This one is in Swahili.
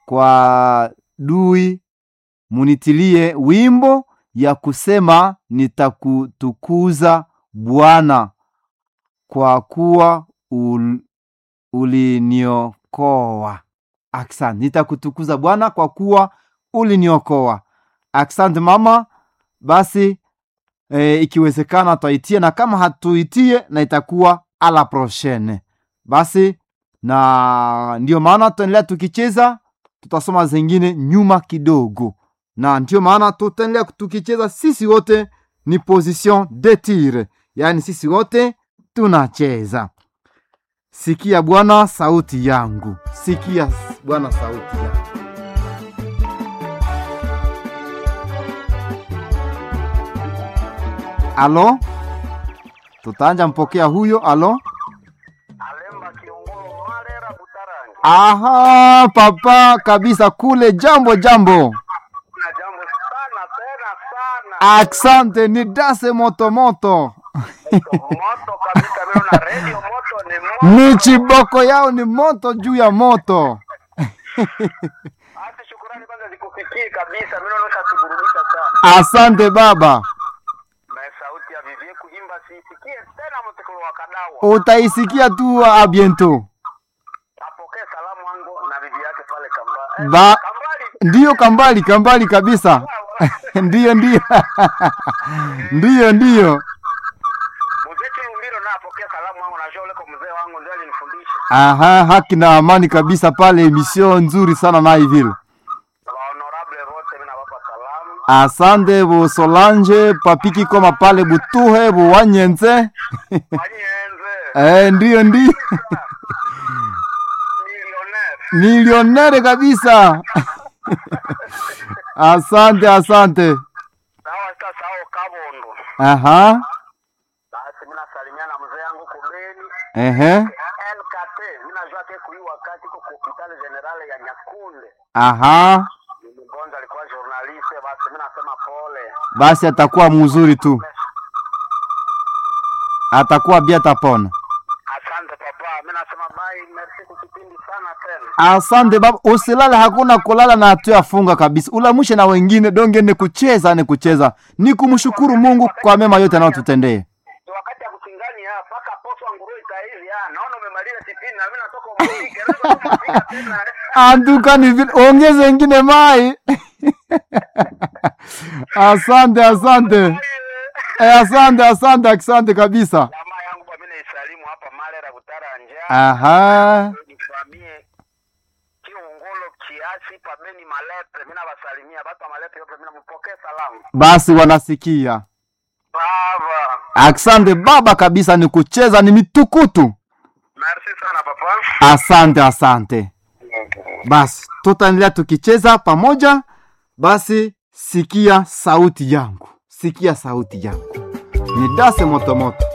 kwa dui munitilie wimbo ya kusema nitakutukuza Bwana kwa kuwa ul, uliniokoa. Asante, nitakutukuza Bwana kwa kuwa uliniokoa. Asante mama. Basi e, ikiwezekana twaitie, na kama hatuitie na itakuwa ala prochaine. Basi na ndio maana tutaendelea tukicheza, tutasoma zingine nyuma kidogo, na ndio maana tutaendelea tukicheza. Sisi wote ni position de tir, yaani sisi wote tunacheza. Sikia Bwana sauti yangu, sikia Bwana sauti yangu. Alo, tutaanja mpokea huyo. Alo, Alemba Kiongolo Marera Butarangi. aha, papa kabisa kule. Jambo jambo, Na jambo sana tena sana. aksante ni dase motomoto Moto kabisa mimi na radio moto ni moto. ni chiboko yao ni moto juu ya moto. Hata shukrani kwanza zikufikie kabisa. Mimi naona kuburudisha sana. Asante baba, Na sauti ya Vivie kuimba siisikie tena mtekolo wa kadawa. utaisikia tu a biento. Apokee salamu wangu na bibi yake pale kamba. Eh, Ba- Kambali. Ndiyo kambali kambali kabisa ndiyo ndiyo ndiyo ndiyo. Mzee Chilumbiro na apokee salamu wangu na shole kwa mzee wangu ndiye alinifundisha. Aha, haki na amani kabisa pale, emission nzuri sana naye vile. Na honorable wote mimi nawapa salamu. Asante bu Solange papiki koma pale butuhe buwanyenze Wanyenze. eh, ndiyo ndiyo Millionaire. milionere kabisa asante asante. Sawa sasa sawa Kabondo. Aha, Basi mimi nasalimia na mzee yangu Kubeni. ehe, NKT. Mimi najua ke kui wakati kwa hospitali generale ya Nyakunde. aha, Ni mgonjwa alikuwa journaliste basi mimi nasema pole. basi atakuwa mzuri tu, atakuwa bia tapona. Asante papa. Mimi nasema bye. Merci kwa kipindi sana tena. Asante baba, usilale, hakuna kulala na hatuyafunga kabisa. Ulamushe na wengine donge, ni kucheza ni kucheza, ni kumshukuru Mungu kwa mema yote anayotutendea. Ni wakati ya kuchingani hapa paka poso nguru itaizi ah. Naona umemaliza kipindi na mimi natoka umefika. Naweza kufika tena. Anduka ni vile, ongeze wengine mai. asante asante eh, asante asante asante kabisa. Jamaa yangu kwa mimi naisalimu hapa Malera Butaranja. Aha, nifamie kiungolo kiasi pabeni malepe mina basalimia batu wa malepe yote mina mpokee salamu basi wanasikia. baba Asante baba kabisa, ni kucheza ni mitukutu. merci sana papa Asante asante. Basi tutaendelea tukicheza pamoja. Basi sikia sauti yangu, sikia sauti yangu, ni dase motomoto.